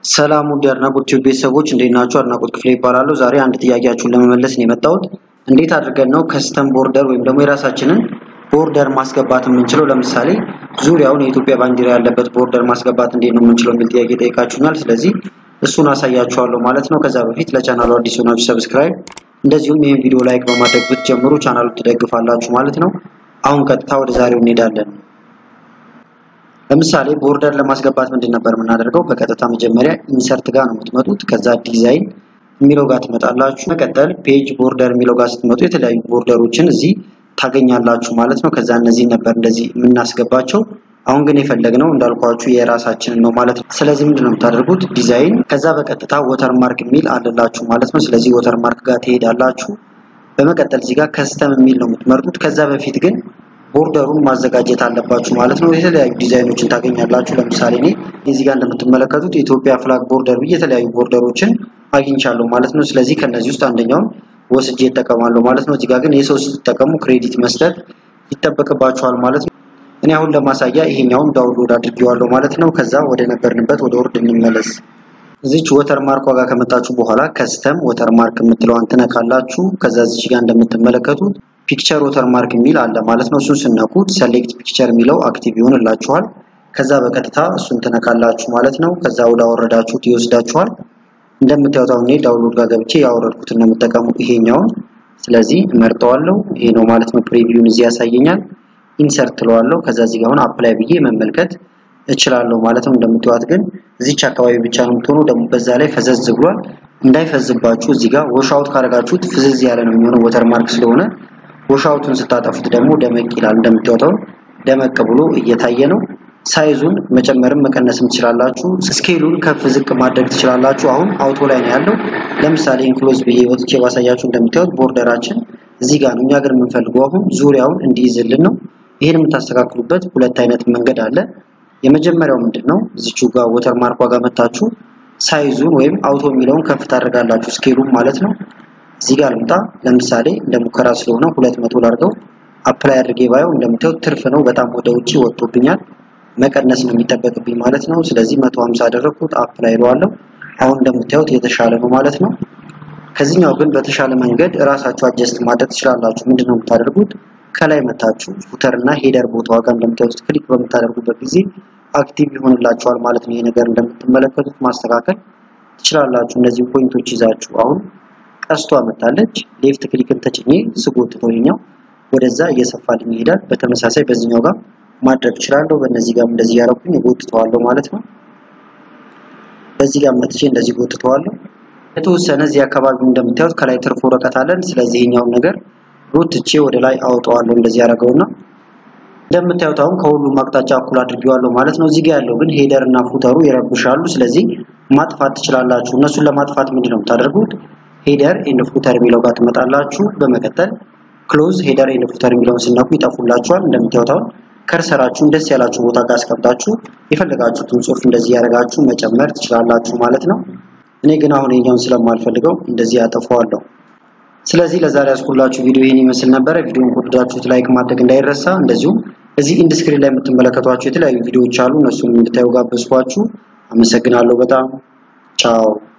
ሰላም ውድ የአድናቆት ቲዩብ ቤተሰቦች እንዴት ናችሁ? አድናቆት ክፍሌ ይባላሉ። ዛሬ አንድ ጥያቄያችሁን ለመመለስ ነው የመጣሁት። እንዴት አድርገን ነው ከስተም ቦርደር ወይም ደግሞ የራሳችንን ቦርደር ማስገባት የምንችለው? ለምሳሌ ዙሪያውን የኢትዮጵያ ባንዲራ ያለበት ቦርደር ማስገባት እንዴት ነው የምንችለው የሚል ጥያቄ ጠይቃችሁኛል። ስለዚህ እሱን አሳያችኋለሁ ማለት ነው። ከዛ በፊት ለቻናሉ አዲስ ሆናችሁ ሰብስክራይብ፣ እንደዚሁም ይህን ቪዲዮ ላይክ በማድረግ ብትጀምሩ ቻናሉ ትደግፋላችሁ ማለት ነው። አሁን ቀጥታ ወደ ዛሬው እንሄዳለን። ለምሳሌ ቦርደር ለማስገባት ምንድን ነበር የምናደርገው? በቀጥታ መጀመሪያ ኢንሰርት ጋር ነው የምትመጡት። ከዛ ዲዛይን የሚለው ጋር ትመጣላችሁ። መቀጠል ፔጅ ቦርደር የሚለው ጋር ስትመጡ የተለያዩ ቦርደሮችን እዚህ ታገኛላችሁ ማለት ነው። ከዛ እነዚህ ነበር እንደዚህ የምናስገባቸው። አሁን ግን የፈለግነው እንዳልኳችሁ የራሳችንን ነው ማለት ነው። ስለዚህ ምንድን ነው የምታደርጉት? ዲዛይን ከዛ በቀጥታ ወተርማርክ የሚል አለላችሁ ማለት ነው። ስለዚህ ወተርማርክ ጋር ትሄዳላችሁ። በመቀጠል እዚህ ጋር ከስተም የሚል ነው የምትመርጡት። ከዛ በፊት ግን ቦርደሩን ማዘጋጀት አለባችሁ ማለት ነው። የተለያዩ ዲዛይኖችን ታገኛላችሁ። ለምሳሌ እኔ እዚህ ጋር እንደምትመለከቱት የኢትዮጵያ ፍላግ ቦርደር ብዬ የተለያዩ ቦርደሮችን አግኝቻለሁ ማለት ነው። ስለዚህ ከነዚህ ውስጥ አንደኛውን ወስጄ እጠቀማለሁ ማለት ነው። እዚህ ጋር ግን የሰው ስትጠቀሙ ክሬዲት መስጠት ይጠበቅባችኋል ማለት ነው። እኔ አሁን ለማሳያ ይሄኛውን ዳውንሎድ አድርጌዋለሁ ማለት ነው። ከዛ ወደ ነበርንበት ወደ ወርድ እንመለስ። እዚች ወተርማርክ ዋጋ ከመጣችሁ በኋላ ከስተም ወተርማርክ የምትለዋን ትነካላችሁ። ከዛ እዚች ጋር እንደምትመለከቱት ፒክቸር ወተርማርክ የሚል አለ ማለት ነው። እሱን ስነኩት ሰሌክት ፒክቸር የሚለው አክቲቭ ይሆንላችኋል። ከዛ በቀጥታ እሱን ትነካላችሁ ማለት ነው። ከዛ ወደ አወረዳችሁት ይወስዳችኋል። እንደምታዩት አሁን እኔ ዳውንሎድ ጋር ገብቼ ያወረድኩትን ነው የምጠቀሙ ይሄኛውን። ስለዚህ እመርጠዋለሁ። ይሄ ነው ማለት ነው። ፕሪቪውን እዚህ ያሳየኛል። ኢንሰርት ትለዋለሁ። ከዛ እዚህ ጋር አሁን አፕላይ ብዬ መመልከት እችላለሁ ማለት ነው። እንደምታዩት ግን እዚች አካባቢ ብቻ ነው የምትሆነው። ደግሞ በዛ ላይ ፈዘዝ ብሏል። እንዳይፈዝባችሁ እዚህ ጋር ወሻውት ካደረጋችሁት ፍዝዝ ያለ ነው የሚሆነው ወተርማርክ ስለሆነ ወሻውቱን ስታጠፉት ደግሞ ደመቅ ይላል። እንደምታዩት ደመቅ ብሎ እየታየ ነው። ሳይዙን መጨመርም መቀነስም ትችላላችሁ። ስኬሉን ከፍ ዝቅ ማድረግ ትችላላችሁ። አሁን አውቶ ላይ ነው ያለው። ለምሳሌ ኢንክሎዝ ብዬ ወጥቼ ባሳያችሁ እንደምታዩት ቦርደራችን እዚህ ጋር ነው። እኛ ግን የምንፈልገው አሁን ዙሪያውን እንዲይዝልን ነው። ይሄን የምታስተካክሉበት ሁለት አይነት መንገድ አለ። የመጀመሪያው ምንድን ነው? እዚቹ ጋር ወተር ማርኳ ጋር መታችሁ ሳይዙን ወይም አውቶ የሚለውን ከፍ ታደርጋላችሁ፣ ስኬሉን ማለት ነው። እዚህ ጋር ልምጣ። ለምሳሌ እንደ ሙከራ ስለሆነ ሁለት መቶ ላድርገው። አፕላይ አድርጌ ባየው እንደምታዩት ትርፍ ነው። በጣም ወደ ውጪ ወጥቶብኛል። መቀነስ ነው የሚጠበቅብኝ ማለት ነው። ስለዚህ 150 አደረኩት። አፕላይ እለዋለሁ። አሁን እንደምታዩት የተሻለ ነው ማለት ነው። ከዚህኛው ግን በተሻለ መንገድ እራሳችሁ አጀስት ማድረግ ትችላላችሁ። ምንድነው የምታደርጉት? ከላይ መታችሁ ፉተር እና ሄደር ቦታዋ ጋር እንደምታዩት ክሊክ በምታደርጉበት ጊዜ አክቲቭ ይሆንላችኋል ማለት ነው። ይሄ ነገር እንደምትመለከቱት ማስተካከል ትችላላችሁ። እነዚህ ፖይንቶች ይዛችሁ አሁን ቀስቷ መታለች። ሌፍት ክሊክን ተጭኜ ስጎትተው ይኛው ወደዛ እየሰፋልኝ ይሄዳል። በተመሳሳይ በዚህኛው ጋር ማድረግ እችላለሁ። በእነዚህ ጋር እንደዚህ ያደረኩኝ ጎትተዋለሁ ማለት ነው። በዚህ ጋር መጥቼ እንደዚህ ጎትተዋለሁ። የተወሰነ እዚህ አካባቢ እንደምታዩት ከላይ ትርፍ ወረቀት አለን። ስለዚህ ይሄኛውን ነገር ጎትቼ ወደ ላይ አውጠዋለሁ። እንደዚህ ያደረገውና እንደምታዩት አሁን ከሁሉም አቅጣጫ እኩል አድርጌዋለሁ ማለት ነው። እዚህ ጋር ያለው ግን ሄደር እና ፉተሩ ይረብሻሉ። ስለዚህ ማጥፋት ትችላላችሁ። እነሱን ለማጥፋት ምንድን ነው የምታደርጉት? ሄደር ኤንድ ፉተር የሚለው ጋር ትመጣላችሁ። በመቀጠል ክሎዝ ሄደር ኤንድ ፉተር የሚለውን ስነኩ ይጠፉላችኋል። እንደምታዩት አሁን ከርሰራችሁን ደስ ያላችሁ ቦታ ጋር አስቀምጣችሁ የፈለጋችሁትን ጽሑፍ እንደዚህ ያደረጋችሁ መጨመር ትችላላችሁ ማለት ነው። እኔ ግን አሁን የኛውን ስለማልፈልገው እንደዚህ ያጠፋዋለሁ። ስለዚህ ለዛሬ ያስኩላችሁ ቪዲዮ ይህን ይመስል ነበረ። ቪዲዮውን ከወደዳችሁት ላይክ ማድረግ እንዳይረሳ። እንደዚሁም እዚህ ኢንድ ስክሪን ላይ የምትመለከቷቸው የተለያዩ ቪዲዮዎች አሉ። እነሱን እንድታዩ ጋበዝኳችሁ። አመሰግናለሁ በጣም ቻው።